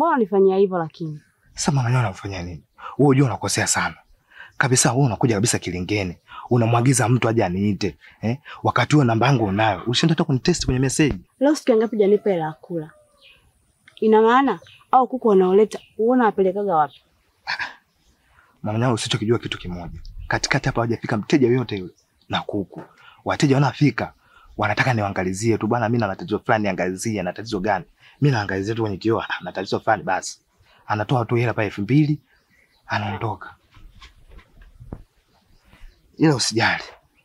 mbona unifanyia hivyo lakini? Sasa mama Nyau unafanya nini? Wewe unajua unakosea sana. Kabisa wewe unakuja kabisa kilingeni. Unamwagiza mtu aje aniite, eh? Wakati huo namba yangu unayo. Ushinda hata kunitest kwenye message. Leo siku ngapi janipa hela ya kula? Ina maana au kuku wanaoleta uona wapelekaga wapi? Mama Nyau usichokijua kitu kimoja. Katikati hapa hajafika mteja yoyote yule na kuku. Wateja wanafika wanataka niwaangalizie tu bwana, mimi na tatizo fulani, niangalizie na tatizo gani? Mimi naangalizia tu kwenye kioo, "Ah, na tatizo fulani basi. Anatoa tu hela pale elfu mbili anaondoka. Ila usijali.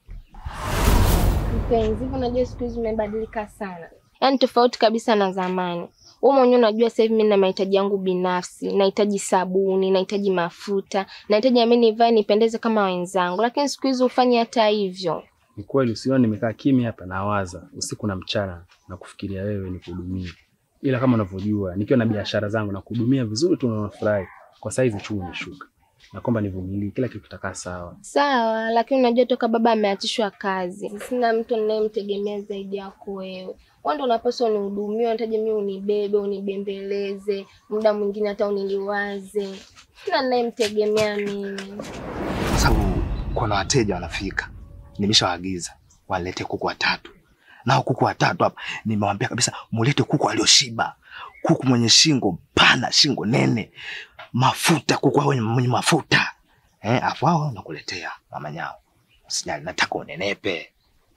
Mpenzi, hivyo unajua siku hizi umebadilika sana, yaani tofauti kabisa na zamani. Wewe mwenyewe unajua sasa hivi mimi na mahitaji yangu binafsi, nahitaji sabuni, nahitaji mafuta, nahitaji mimi nivae nipendeze kama wenzangu, lakini siku hizi ufanye hata hivyo. Ni kweli usione nimekaa kimya hapa nawaza usiku na mchana na kufikiria wewe nikuhudumie. Ila kama unavyojua nikiwa na biashara zangu na kuhudumia vizuri tu na unafurahi. Kwa saizi uchumi umeshuka. Na kwamba nivumilie kila kitu kitakaa sawa. Sawa, lakini unajua toka baba ameachishwa kazi, sina mtu ninayemtegemea zaidi yako wewe. Wewe ndio unapaswa unihudumie, unahitaji mimi unibebe, unibembeleze, muda mwingine hata uniliwaze. Sina ninayemtegemea mimi. Kwa sababu kuna wateja wanafika. Nimeshawaagiza walete kuku watatu. Nao kuku watatu hapa nimewaambia kabisa mulete kuku alioshiba. Kuku mwenye shingo pana, shingo nene. Mafuta, kuku mwenye, mwenye mafuta. Eh, afu hao nakuletea mama Nyau. Usijali, nataka unenepe.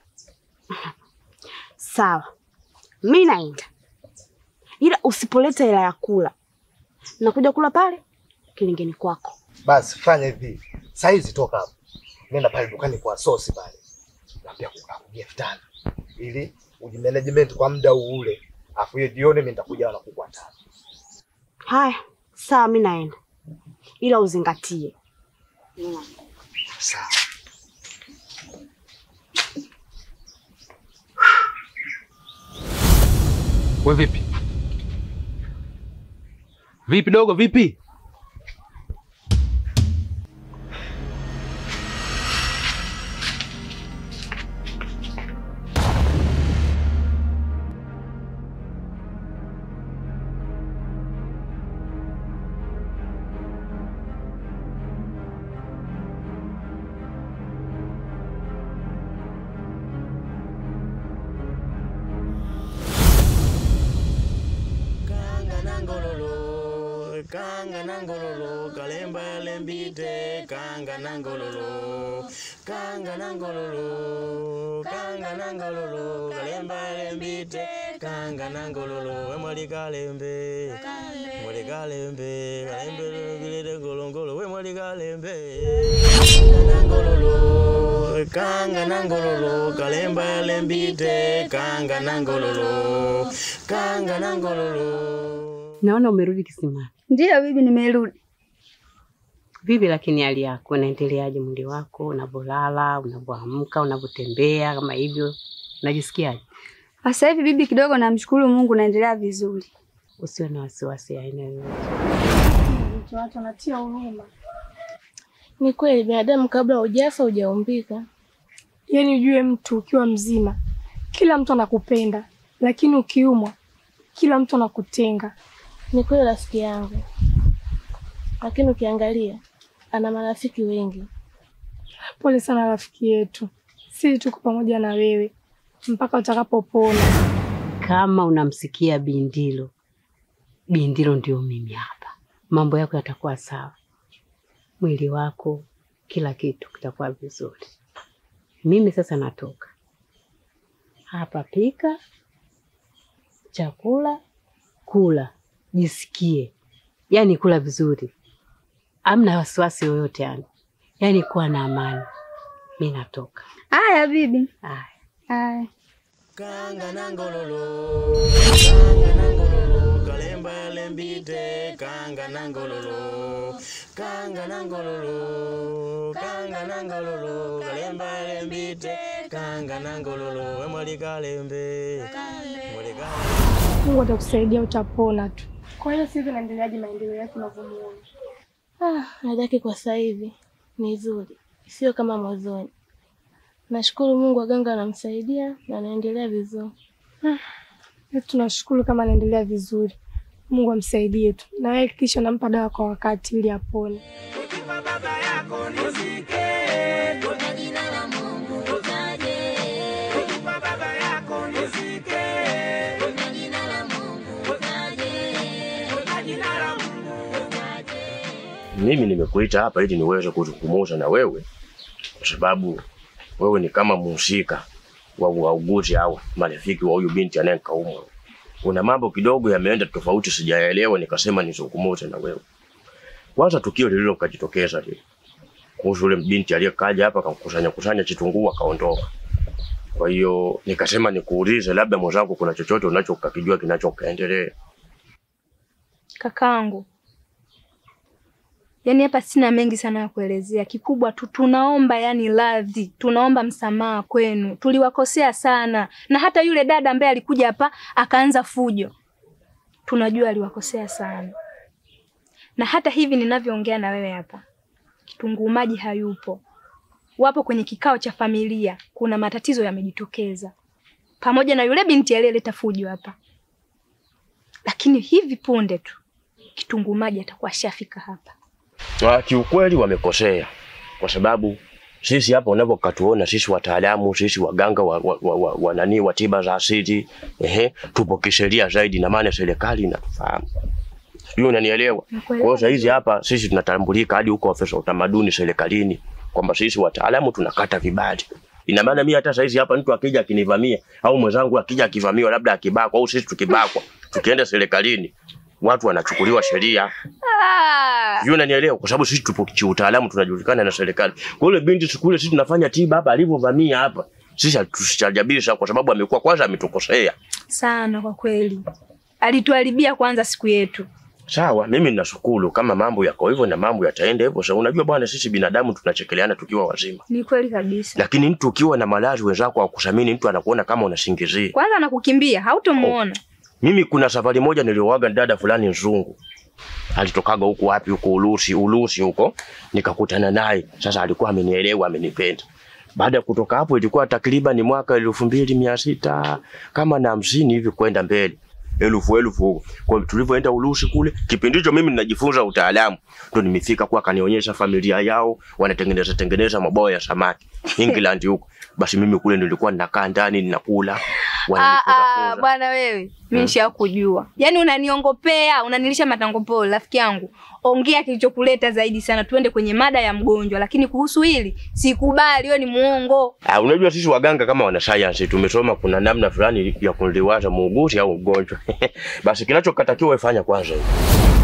Sawa, mi naenda, ila usipoleta hela ya kula, nakuja kula pale kilingeni kwako. Basi fanya hivi. Saizi toka hapo. Nenda pale dukani kwa sosi pale. Naambia kukuja elfu tano. Ili ujimanagement kwa muda huu ule. Afu hiyo jioni mimi nitakuja na kuku watatu. Haya, sawa, mi naenda, ila uzingatie Sawa. We vipi? Vipi dogo, vipi? Kanga nangololo, kanga nangololo, kalemba lembite, kanga nangololo, kanga nangololo, kanga nangololo, kalemba lembite, kanga nangololo, emwali kalembe, mwali kalembe, kalembe bilete ngolongolo, we mwali kalembe, kanga nangololo, kanga nangololo, kalemba lembite, kanga nangololo, kanga nangololo. Naona umerudi kisimani. Ndiyo bibi, nimerudi. Vipi lakini hali yako unaendeleaje? Mwili wako unavyolala, unavyoamka, unavyotembea kama hivyo, unajisikiaje? Sasa hivi bibi, kidogo namshukuru Mungu, naendelea vizuri. Usiwe na wasiwasi aina yoyote. Watu wanatia huruma. Ni kweli binadamu kabla hujafa hujaumbika. Yaani ujue mtu ukiwa mzima kila mtu anakupenda, lakini ukiumwa kila mtu anakutenga. Ni kweli rafiki yangu, lakini ukiangalia ana marafiki wengi. Pole sana rafiki yetu, sisi tuko pamoja na wewe mpaka utakapopona. Kama unamsikia Bindilo, Bindilo ndio mimi hapa. Mambo yako yatakuwa sawa, mwili wako, kila kitu kitakuwa vizuri. Mimi sasa natoka hapa, pika chakula, kula, jisikie, yaani kula vizuri, amna wasiwasi yoyote, yani yaani kuwa na amani. Mi natoka. Haya bibi. Haya. Haya. Kanga nangololo, kanga nangololo, kalemba lembite, kanga nangololo, kanga nangololo, kanga nangololo, kalemba lembite, kanga nangololo, emwali kalembe, mwali kalembe. Mungu atakusaidia, utapona tu. Kwa hiyo sisi naendeleaje maendeleo yako unavyomuona? Ah, hali yake kwa sasa hivi ni nzuri, sio kama mwanzoni. Nashukuru Mungu, waganga wanamsaidia na anaendelea vizuri. Ah, tunashukuru kama anaendelea vizuri, Mungu amsaidie tu, na wewe kisha nampa dawa kwa wakati ili apone. Mimi nimekuita hapa ili niweze kuzungumza na wewe kwa sababu wewe ni kama mhusika wa wauguzi au marafiki wa huyu binti anayekaumwa. Kuna mambo kidogo yameenda tofauti, sijaelewa, nikasema nizungumze na wewe. Kwanza tukio lililo kajitokeza lile kuhusu yule binti aliyekaja hapa akakusanya kusanya kitunguu akaondoka. Kwa hiyo nikasema nikuulize, labda mwenzangu, kuna chochote unachokijua kinachokaendelea. Kakaangu, yaani hapa sina mengi sana ya kuelezea. Kikubwa tu tunaomba yani radhi, tunaomba msamaha kwenu, tuliwakosea sana, na hata yule dada ambaye alikuja hapa akaanza fujo, tunajua aliwakosea sana, na hata hivi ninavyoongea na wewe hapa, kitunguu maji hayupo, wapo kwenye kikao cha familia, kuna matatizo yamejitokeza, pamoja na yule binti aliyeleta fujo hapa, lakini hivi punde tu kitunguu maji atakuwa shafika hapa. Ah, kiukweli wamekosea kwa sababu sisi hapa unavyokatuona sisi wataalamu sisi waganga wa, wa, wa, wa, wa nani wa tiba za asili ehe, tupo kisheria zaidi, na maana serikali inatufahamu, sijui unanielewa. Kwa hiyo saa hizi hapa sisi tunatambulika hadi huko ofisa utamaduni serikalini kwamba sisi wataalamu tunakata vibali. Ina maana mimi hata saa hizi hapa mtu akija akinivamia au mwenzangu akija akivamiwa labda akibakwa au sisi tukibakwa tukienda serikalini watu wanachukuliwa sheria. Sijui unanielewa kwa sababu sisi tupo kiutaalamu tunajulikana na serikali. Kwa hiyo binti siku ile sisi tunafanya tiba hapa alivyovamia hapa. Sisi hatusijabisha kwa sababu amekuwa kwanza ametukosea. Sana kwa kweli, alituharibia kwanza siku yetu. Sawa, mimi ninashukuru kama mambo yako hivyo na mambo yataenda hivyo. Sasa unajua bwana, sisi binadamu tunachekeleana tukiwa wazima. Ni kweli kabisa. Lakini mtu ukiwa na maradhi wenzako hawakusamini, mtu anakuona kama unasingizia. Kwanza anakukimbia, hautomuona. Mimi kuna safari moja nilioaga dada fulani nzungu. Alitokaga huku wapi huko Urusi, Urusi huko. Nikakutana naye. Sasa alikuwa amenielewa, amenipenda. Baada ya kutoka hapo ilikuwa takriban mwaka elfu mbili mia sita kama na hamsini hivi kwenda mbele elfu elfu huko. Kwa hiyo tulivyoenda Urusi kule, kipindi hicho mimi ninajifunza utaalamu, ndo nimefika kwa kanionyesha familia yao wanatengeneza tengeneza mabao ya samaki England huko. Basi mimi kule nilikuwa ninakaa ndani ninakula Ah, wananifunza ah, funza. bwana wewe, mimi nishakujua. Yaani unaniongopea, unanilisha matangopolo rafiki yangu. Ongea kilichokuleta zaidi sana, tuende kwenye mada ya mgonjwa, lakini kuhusu hili sikubali, wewe ni muongo. Ah, unajua sisi waganga kama wana science tumesoma kuna namna fulani ya kuliwaza muuguzi au mgonjwa. Basi kinachokatakiwa ifanya kwanza hivi.